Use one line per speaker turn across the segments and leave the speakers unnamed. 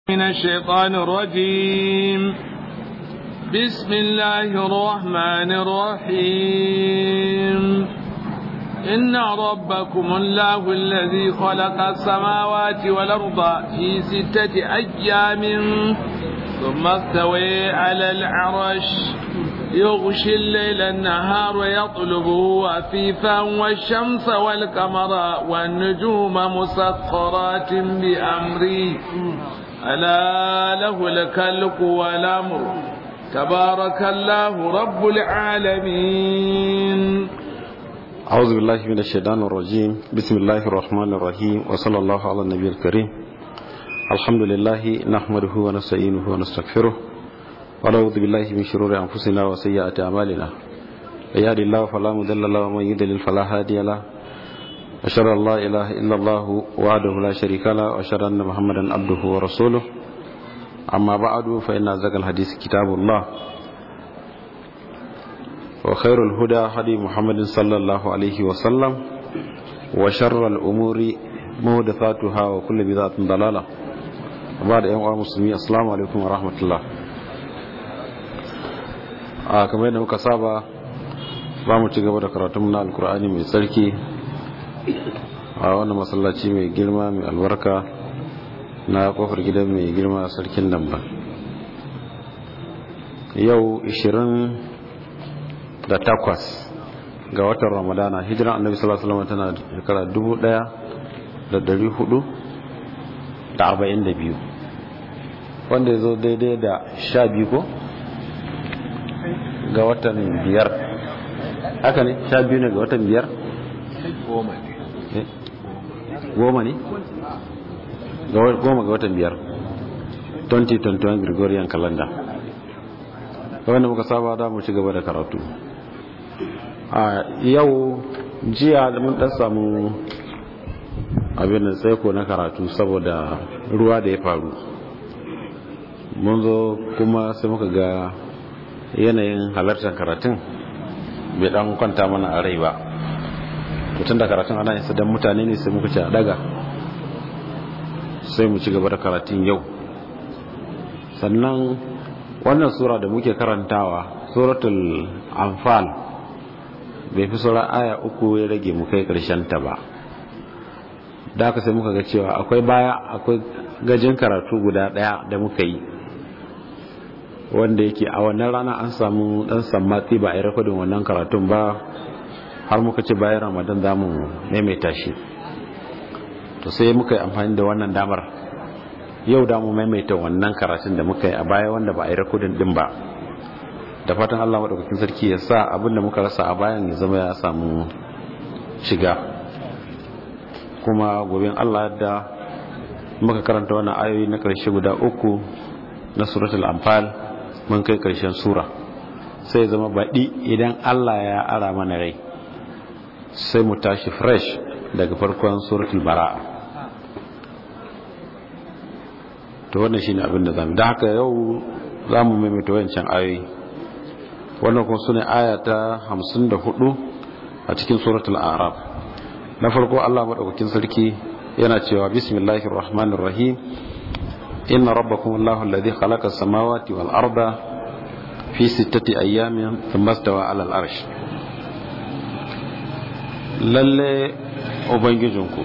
من الشيطان الرجيم بسم الله الرحمن الرحيم إن ربكم الله الذي خلق السماوات والأرض في ستة أيام ثم استوى على العرش يغشي الليل النهار يطلبه وفيفا والشمس والقمر والنجوم مسخرات بأمره ألا له الكلك والأمر تبارك الله رب العالمين
أعوذ بالله من الشيطان الرجيم بسم الله الرحمن الرحيم وصلى الله على النبي الكريم الحمد لله نحمده ونستعينه ونستغفره ونعوذ بالله من شرور أنفسنا وسيئات أعمالنا يهدي الله فلا مضل له ومن يضلل فلا هادي له أشهد أن لا إله إلا الله وحده لا شريك له وأشهد أن محمدا عبده ورسوله أما بعد فإن أصدق الحديث كتاب الله وخير الهدى هدي محمد صلى الله عليه وسلم وشر الأمور محدثاتها وكل بدعة ضلالة وبعد أيها المسلمين السلام عليكم ورحمة الله a kamar yadda muka saba ba mu ci gaba da karatun na alkur'ani mai tsarki a wannan masallaci mai girma mai albarka na kofar gidan mai girma sarkin nan ba yau 28 ga watan ramadana hijiran annabi sallallahu alaihi wasallam tana shekara 1442 wanda ya zo daidai da 12 ko ga watan biyar haka ne sha biyu ne ga watan biyar goma ne goma ga watan biyar 2021 gregorian calendar wanda muka saba da mu ci gaba da karatu a yau jiya da mun dan samu abin da tsaiko na karatu saboda ruwa da ya faru mun zo kuma sai muka ga yanayin halartar karatun bai dan kwanta mana a rai ba tun da karatun ana yin don mutane ne sai muka ci a daga sai mu ci gaba da karatun yau sannan wannan sura da muke karantawa suratul anfal bai fi sauran aya uku ya rage mu kai karshen ta ba da aka sai muka ga cewa akwai baya akwai gajin karatu guda daya da muka yi wanda yake a wannan rana an samu dan sammati ba a yi rakodin wannan karatun ba har muka ce bayan ramadan za mu maimaita shi to sai muka yi amfani da wannan damar yau da mu maimaita wannan karatun da muka yi a baya wanda ba a yi rakodin din ba da fatan allah maɗaukakin sarki ya sa abin da muka rasa a bayan ya zama ya samu shiga kuma gobin allah da muka karanta wannan ayoyi na ƙarshe guda uku na suratul anfal mun kai karshen sura sai zama baɗi idan Allah ya ara mana rai sai mu tashi fresh daga farkon suratul bara'a to wannan shine abin da zamu da haka yau zamu maimaita wancan ayoyi wannan kuma sune aya ta 54 a cikin suratul a'raf na farko Allah madaukakin sarki yana cewa bismillahir rahmanir rahim إن ربكم الله الذي خلق السماوات والأرض في ستة أيام ثم استوى على الأرش lalle ubangijinku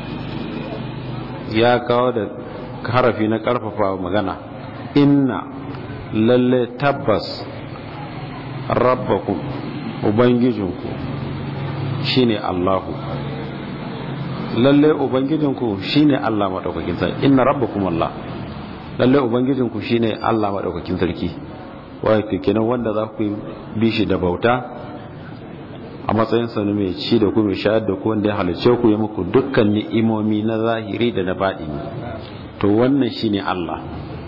ya kawo da harafi na karfafa magana inna lalle tabbas rabbakum ubangijinku shine Allahu lalle ubangijinku shine Allah madaukakin sarki inna rabbakum Allah lalle ubangijinku shine Allah madaukakin sarki wato kenan wanda za ku bi shi da bauta a matsayin sa mai ci da ku mai shayar da ku wanda ya halice ku ya muku dukkan ni'imomi na zahiri da na baɗini to wannan shine Allah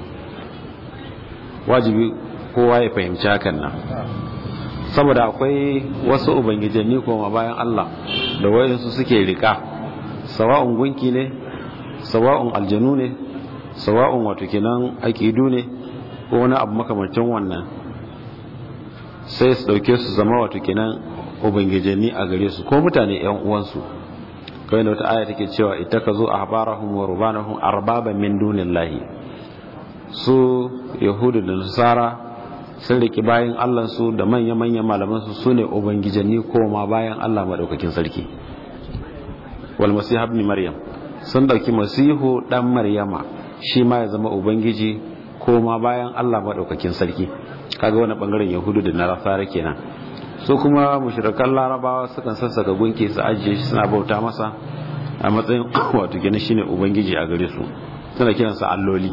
wajibi kowa ya fahimci hakan nan saboda akwai wasu ubangijanni kuma bayan Allah da wayansu suke rika sawa'un gunki ne sawa'un aljanu ne sawa'un wato kenan aqidu ne ko wani abu makamancin wannan sai su dauke su zama wato kenan ubangijanni a gare su ko mutane yan uwansu kai da wata aya take cewa ittakazu ahbarahum wa rubanahum arbaba min dunillahi su yahudu da nasara sun riki bayan allansu da manya-manyan malamansu su ne ubangijanni koma bayan allah maɗaukakin sarki wal masiha ibn maryam sun ɗauki masihu ɗan maryama shi ma ya zama ubangiji koma bayan allah maɗaukakin sarki kaga wani ɓangaren yahudu da nasara kenan su kuma mushrikan larabawa sukan sassaka gunki su ajiye shi suna bauta masa a matsayin wato gina shine ubangiji a gare su suna kiransa alloli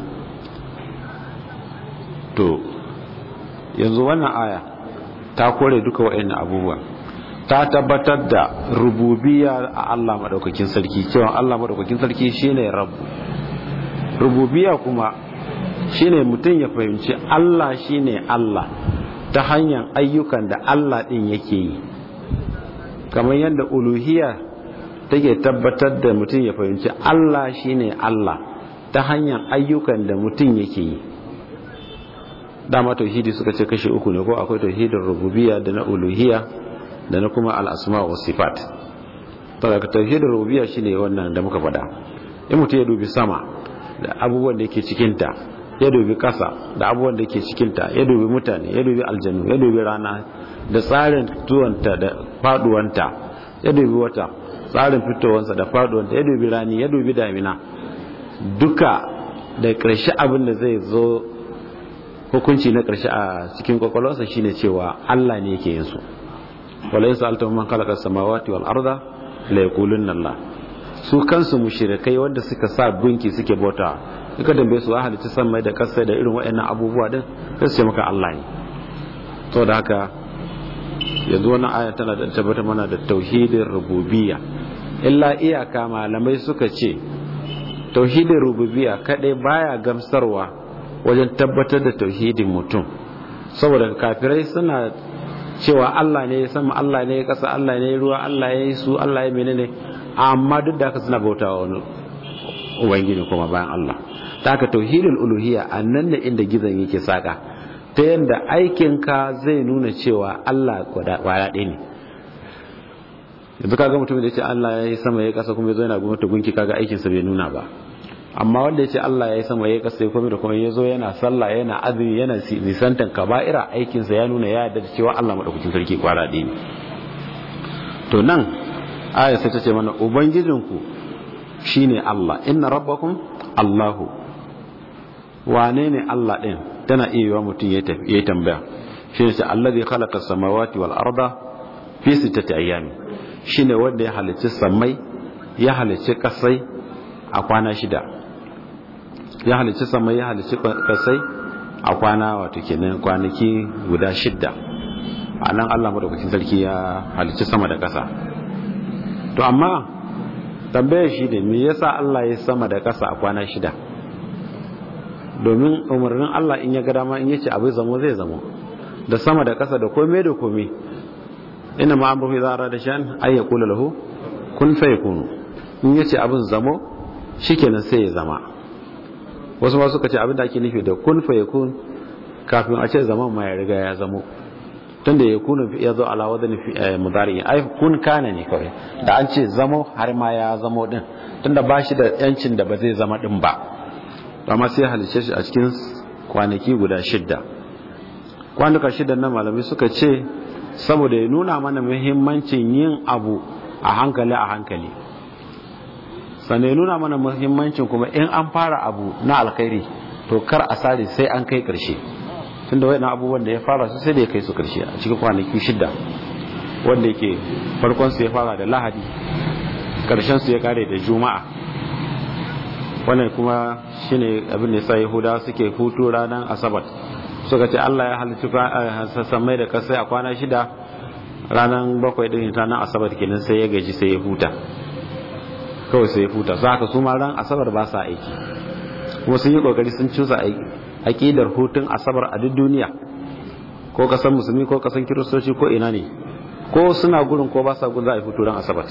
to yanzu wannan aya ta kore duka waɗannan abubuwan ta tabbatar da rububiya a Allah madaukakin sarki cewa Allah madaukakin sarki shine rabbu rububiya kuma shine mutum ya fahimci Allah shine Allah ta hanyar ayyukan da Allah din yake yi kamar yadda uluhiyya take tabbatar da mutum ya fahimci Allah shine Allah ta hanyar ayyukan da mutum yake yi dama tauhidi suka ce kashe uku ne ko akwai tauhidin rububiyya da na uluhiyya da na kuma al'asma wa sifat daga tauhidin rububiyya shine wannan da muka faɗa in mutum ya dubi sama da abubuwan da yake cikinta ya dubi ƙasa da abubuwan da yake cikinta ya dubi mutane ya dubi aljanu ya dubi rana da tsarin tuwanta da faduwanta ya dubi wata tsarin fitowansa da faduwanta ya dubi rani ya dubi damina duka da ƙarshe abin da zai zo hukunci na ƙarshe a cikin kwakwalwarsa shine cewa Allah ne yake yin su wala yin sa'alta man khalaqa samawati wal arda la yaqulunna Allah su kansu mushrikai wanda suka sa gunki suke bauta suka dambe su halitta sama da kasa da irin waɗannan abubuwa din sai su ce maka Allah ne to da haka yanzu wannan aya tana da tabbata mana da tauhidin rububiyya illa iyaka malamai suka ce tauhidin rububiyya kadai baya gamsarwa wajen tabbatar da tauhidin mutum saboda kafirai suna cewa Allah ne ya sama Allah ne ya kasa Allah ne ya ruwa Allah ya yi su Allah ya menene amma duk da haka suna bautawa wani ubangiji kuma bayan Allah ta haka tauhidul uluhiyya a nan ne inda gizon yake saka ta yadda aikinka zai nuna cewa Allah kwaya ɗaya ne yanzu kaga mutum da ya ce Allah ya yi sama ya kasa kuma ya zo yana gwamnati gunki kaga aikinsa bai nuna ba amma wanda ya ce Allah ya yi sama ya kasa ya komai da kuma ya zo yana sallah yana azumi yana nisantan kaba'ira aikinsa ya nuna ya yarda da cewa Allah madaukakin sarki kwara ɗaya ne to nan aya sai ta ce mana ubangijinku shine Allah inna rabbakum Allahu wane ne Allah ɗin tana iya yiwa mutum ya yi tambaya shi ne allazi khalaqa samawati wal arda fi sittati ayyami shine wanda ya halicci samai ya halicci kasai a kwana shida ya halicci samai ya halicci kasai a kwana wato kenan kwanaki guda shidda a nan Allah madaukakin sarki ya halicci sama da kasa to amma tambayar shi ne me yasa Allah ya sama da kasa a kwana shida domin umarnin Allah in ya ga dama in yace abu zamo zai zamo da sama da kasa da komai da komai ina ma amru idza arada shan ay yaqulu lahu kun fayakun in yace abin zamo shikenan sai ya zama wasu ma suka ce abin da ake nufi da kun fayakun kafin a ce zaman ma ya riga ya zamo tunda ya kunu ya zo ala wadan mudari ai kun kana ne kawai da an ce zamo har ma ya zamo din tunda ba shi da yancin da ba zai zama din ba amma sai halice shi a cikin kwanaki guda shidda kwanuka shidda na malamai suka ce saboda ya nuna mana muhimmancin yin abu a hankali a hankali sannan ya nuna mana muhimmancin kuma in an fara abu na alkhairi to kar a sare sai an kai karshe tunda wayannan abubuwan da ya fara su sai da ya kai su karshe a cikin kwanaki shidda wanda yake farkon su ya fara da lahadi karshen su ya kare da juma'a wannan kuma shine abin da yasa yahudawa suke hutu ranar asabar suka ce Allah ya halittu samai da kasai a kwana shida ranar bakwai din ranar asabar kenan sai ya gaji sai ya huta kawai sai ya huta su haka su ma ran asabar ba sa aiki kuma sun yi kokari sun cusa aƙidar hutun asabar a duk duniya ko kasan musulmi ko kasan kiristoci ko ina ne ko suna gurin ko ba sa gurin za a yi hutu ran asabar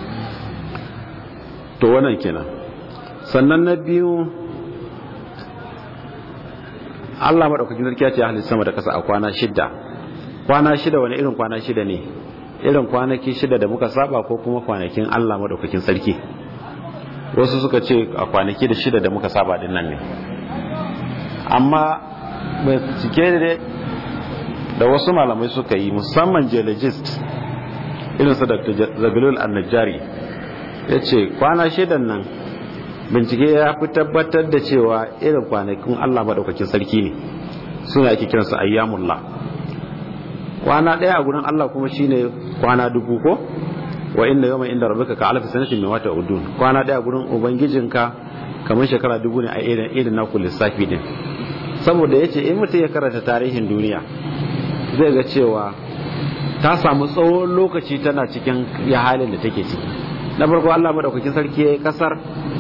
to wannan kenan sannan na biyu Allah maɗaukakin sarki ya ce halittu sama da ƙasa a kwana shida kwana shida wani irin kwana shida ne irin kwanaki shida da muka saba ko kuma kwanakin Allah maɗaukakin sarki wasu suka ce a kwanaki da shida da muka saba din nan ne amma mai cike da wasu malamai suka yi musamman geologist irin su dr zabilul annajari ya ce kwana shidan nan bincike ya fi tabbatar da cewa irin kwanakin allah maɗaukakin sarki ne suna ake kiransu ayyamullah kwana ɗaya a gurin allah kuma shine kwana dubu ko wa inda yawma inda rabbika ka alfi sanatin min wata udun kwana ɗaya a gurin ubangijinka kamar shekara dubu ne a irin irin naku lissafi din saboda yace in mutum ya karanta tarihin duniya zai ga cewa ta samu tsawon lokaci tana cikin ya halin da take ciki na farko Allah madaukakin sarki ya yi kasar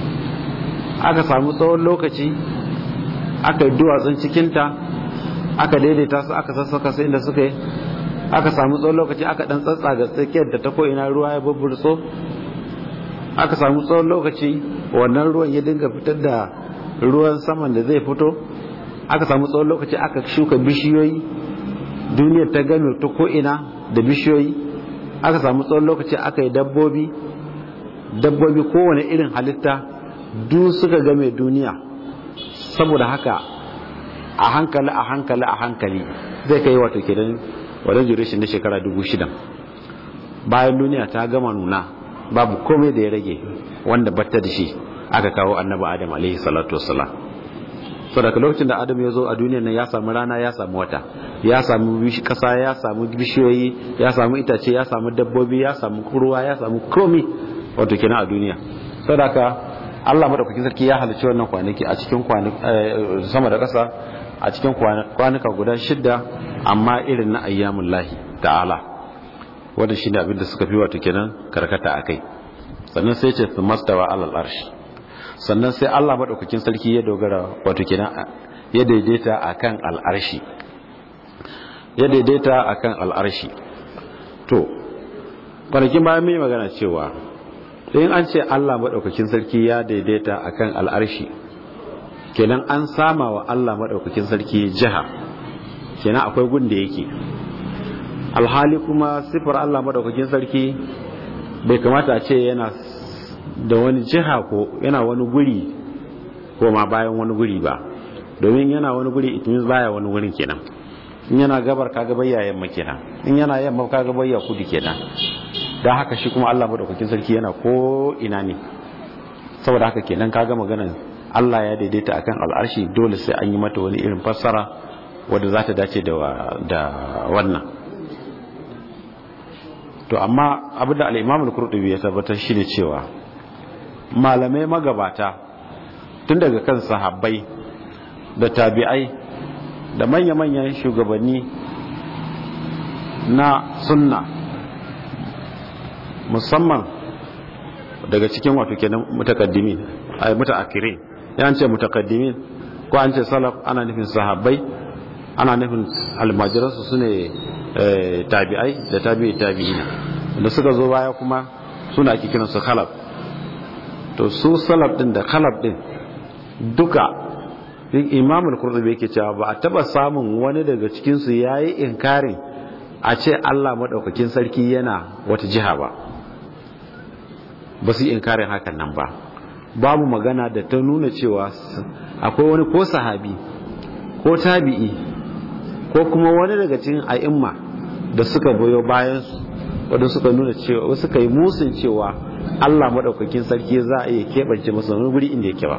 aka samu tsawon lokaci aka yi duwatsun cikinta aka daidaita su aka sassaka su inda suka yi aka samu tsawon lokaci aka dan tsatsa ga tsakiyar da ta ko'ina ruwa ya bubburtso aka samu tsawon lokaci wannan ruwan ya dinga fitar da ruwan saman da zai fito aka samu tsawon lokaci aka shuka bishiyoyi duniyar ta gano ta ko'ina da bishiyoyi aka samu tsawon lokaci aka yi dabbobi dabbobi kowane irin halitta duk suka game duniya saboda haka a hankali a hankali a hankali zai kai wato kenan wadda duration na shekara dubu shida bayan duniya ta gama nuna babu komai da ya rage wanda batta da shi aka kawo annabi adam alaihi salatu wassalam so daga lokacin da adam ya zo a duniyar nan ya samu rana ya samu wata ya samu kasa ya samu bishiyoyi ya samu itace ya samu dabbobi ya samu ruwa ya samu komi wato kenan a duniya so daga Allah madaukakin sarki ya halicci wannan kwanaki a cikin sama da kasa a cikin kwanuka guda shidda amma irin na ayyamun lahi ta'ala wannan shine abin da suka fi wato kenan karkata akai sannan sai ce su mastawa alal arshi sannan sai Allah madaukakin sarki ya dogara wato kenan ya daidaita akan al'arshi ya daidaita akan al'arshi to kwanakin bayan mai magana cewa in an ce Allah madaukakin sarki ya daidaita akan al'arshi kenan an sama wa Allah madaukakin sarki jiha kenan akwai gun da yake alhali kuma sifar Allah madaukakin sarki bai kamata a ce yana da wani jiha ko yana wani guri ko ma bayan wani guri ba domin yana wani guri itimin baya wani wurin kenan in yana gabar kaga bayya yamma kenan in yana yamma kaga bayya kudu kenan dan haka shi kuma Allah madaukakin sarki yana ko ina ne saboda haka kenan kaga maganar Allah ya daidaita akan al'arshi dole sai an yi mata wani irin fassara wadda za ta dace da wannan to amma abinda al-Imam al-Qurtubi ya tabbatar shine cewa malamai magabata tun daga kan sahabbai da tabi'ai da manya-manyan shugabanni na sunna musamman daga cikin wato kenan mutakaddimin ay mutaakirin ya ce mutakaddimin ko an ce salaf ana nufin sahabbai ana nufin almajiransu su ne tabi'ai da tabi'i tabi'ina da suka zo baya kuma suna ake kiransu khalaf to su salaf din da khalaf din duka imam al-qurtubi yake cewa ba a taba samun wani daga cikin su yayi inkarin a ce Allah madaukakin sarki yana wata jiha ba ba su yi inkarin hakan nan ba babu magana da ta nuna cewa akwai wani ko sahabi ko tabi'i ko kuma wani daga cikin a'imma da suka boyo bayan su wanda suka nuna cewa suka yi musun cewa Allah madaukakin sarki za a iya keɓance masa wani guri inda yake ba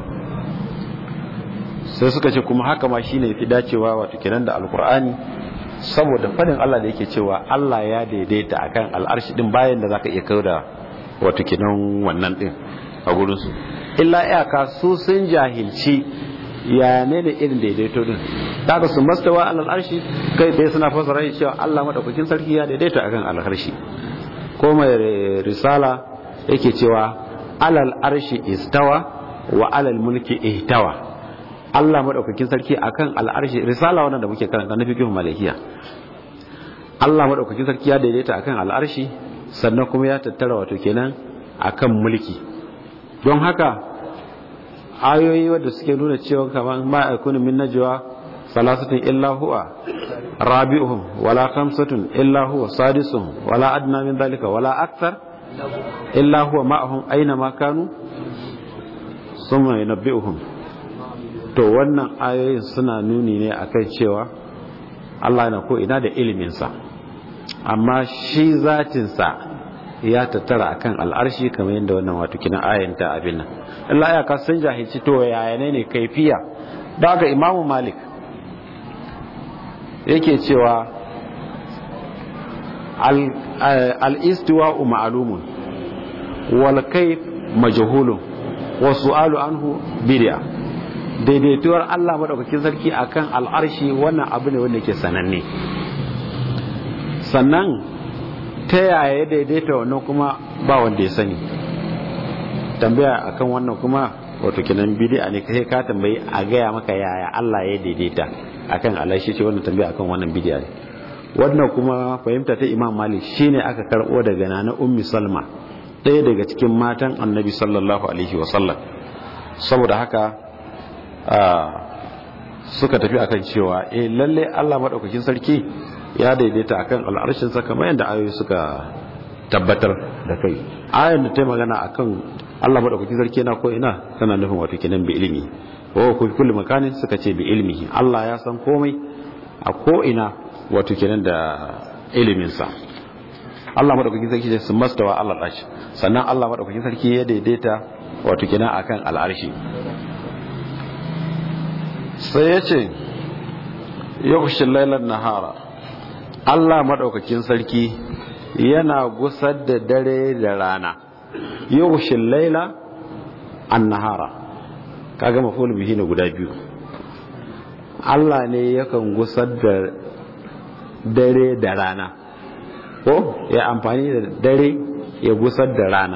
sai suka ce kuma haka ma shine fi dacewa wato kenan da alkur'ani saboda fadin Allah da yake cewa Allah ya daidaita akan al'arshi din bayan da zaka iya kauda wato kenan wannan din a gurin su illa iyaka su sun jahilci ya ne da irin daidaito din daga su mastawa alal arshi kai dai suna fasara cewa Allah madaukakin sarki ya daidaita akan al'arshi ko mai risala yake cewa alal arshi istawa wa alal mulki ihtawa Allah madaukakin sarki akan al'arshi risala wannan da muke karanta na fiqh malikiya Allah madaukakin sarki ya daidaita akan al'arshi sannan kuma ya tattara wato kenan akan mulki don haka ayoyi wadda suke nuna cewa kamar ma akunu min najwa salasatun illa huwa rabi'uhum wala khamsatun illa huwa sadisuhum wala adna min dhalika wala akthar illa huwa ma'ahum aina ma kanu summa yunabbi'uhum to wannan ayoyin suna nuni ne akan cewa Allah yana ko ina da iliminsa amma shi zatinsa ya tattara akan al'arshi kamar yadda wannan wato kina ayanta abin nan Allah ya ka san jahilci to yaya ne ne kaifiya daga Imam Malik yake cewa al-istiwa'u ma'lumun wal kayf majhulun wa su'alu anhu bid'a daidaituwar Allah madaukakin sarki akan al'arshi wannan abu ne wanda ke sananne sannan ta yaya ya daidaita wannan kuma ba wanda ya sani tambaya akan wannan kuma wato kenan bid'a ne kai ka tambayi a gaya maka yaya Allah ya daidaita akan al'arshi ce wannan tambaya akan wannan bid'a ne wannan kuma fahimta ta Imam Malik shine aka karbo daga nana Ummi Salma ɗaya daga cikin matan Annabi sallallahu alaihi wa sallam saboda haka suka tafi akan cewa eh lalle Allah madaukakin sarki ya daidaita akan al'arshin sa kamar yadda ayoyi suka tabbatar da kai ayan da ta magana akan Allah madaukakin sarki yana ko ina tana nufin wato kenan bi ilimi wa ku kullu makanin suka ce bi ilmihi Allah ya san komai a ko ina wato kenan da ilimin sa Allah madaukakin sarki ce sun mastawa Allah dashi sannan Allah madaukakin sarki ya daidaita wato kenan akan al'arshi sai ya ce yaushe lailar nahara Allah maɗaukakin sarki yana gusar da dare da rana yaushe laila an nahara kaga mafulu bihi na guda biyu Allah ne yakan gusar da dare da rana ko ya amfani da dare ya gusar da rana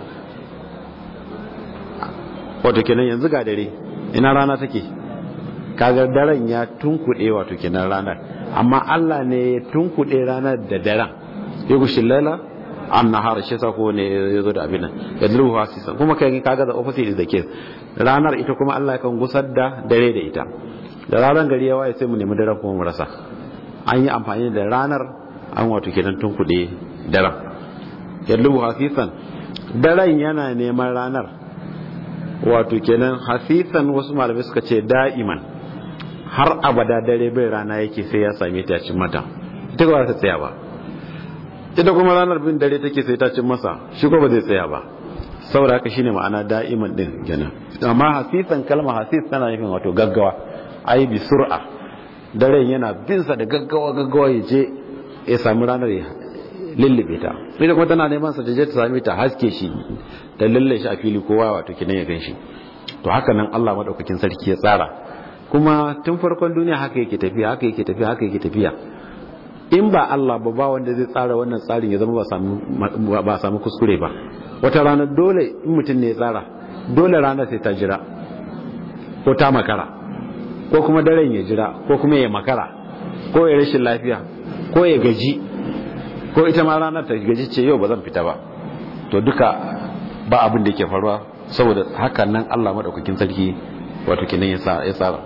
wato kenan yanzu ga dare ina rana take kaga daren ya tunkuɗe wato kenan ranar amma Allah ne ya tunkuɗe ranar da daren ya gushi lala an nahara shi sa ko ne ya zo da abin nan ya dulu hasisa kuma kai kaga da opposite is the case ranar ita kuma Allah kan gusar da dare da ita da ranar gari ya waye sai mu nemi daren kuma mu rasa an yi amfani da ranar an wato kenan tunkuɗe daren ya dulu hasisan daren yana neman ranar wato kenan hasisan wasu malamai suka ce da'iman har abada dare bai rana yake sai ya same ta cin mata ita ba ta tsaya ba ita kuma ranar bin dare take sai ta cin masa shi ko ba zai tsaya ba saboda haka shine ma'ana da'iman din kenan amma hasisan kalma hasis tana nufin wato gaggawa ai bi sur'a dare yana bin sa da gaggawa gaggawa ya je ya sami ranar ya lullube ta ita kuma tana neman sa da je ta same ta haske shi da lalle shi a fili kowa wato kinan ya gan shi to haka nan Allah madaukakin sarki ya tsara kuma tun farkon duniya haka yake tafiya haka yake tafiya haka yake tafiya in ba Allah ba ba wanda zai tsara wannan tsarin ya zama ba a samu kuskure ba wata rana dole in mutum ne ya tsara dole rana sai ta jira ko ta makara ko kuma daren ya jira ko kuma ya makara ko ya rashin lafiya ko ya gaji ko ita ma ranar ta gaji ce yau ba zan fita ba to duka ba abin da yake faruwa saboda hakan nan Allah madaukakin sarki wato kinan ya tsara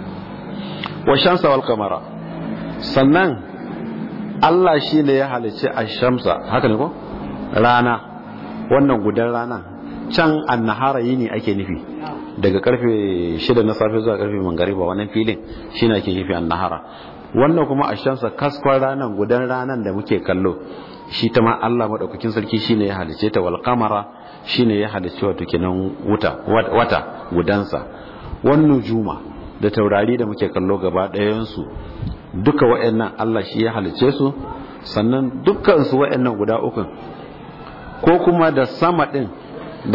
wa shamsa wal kamara sannan Allah shi ne ya halicci a shamsa haka ne ko rana wannan gudan rana can annahara yini ake nufi daga karfe shida na safe zuwa karfe mangariba wannan filin shi ne ake nufi annahara wannan kuma a shamsa kaskon ranan gudan ranan da muke kallo shi ta ma Allah maɗaukakin sarki shi ne ya halicce ta wal kamara shi ne ya halicci wato kenan wuta wata gudansa wannan juma da taurari da muke kallo gaba ɗayansu duka wa'annan Allah shi ya halice su sannan dukkansu wa'annan guda ukun ko kuma da sama ɗin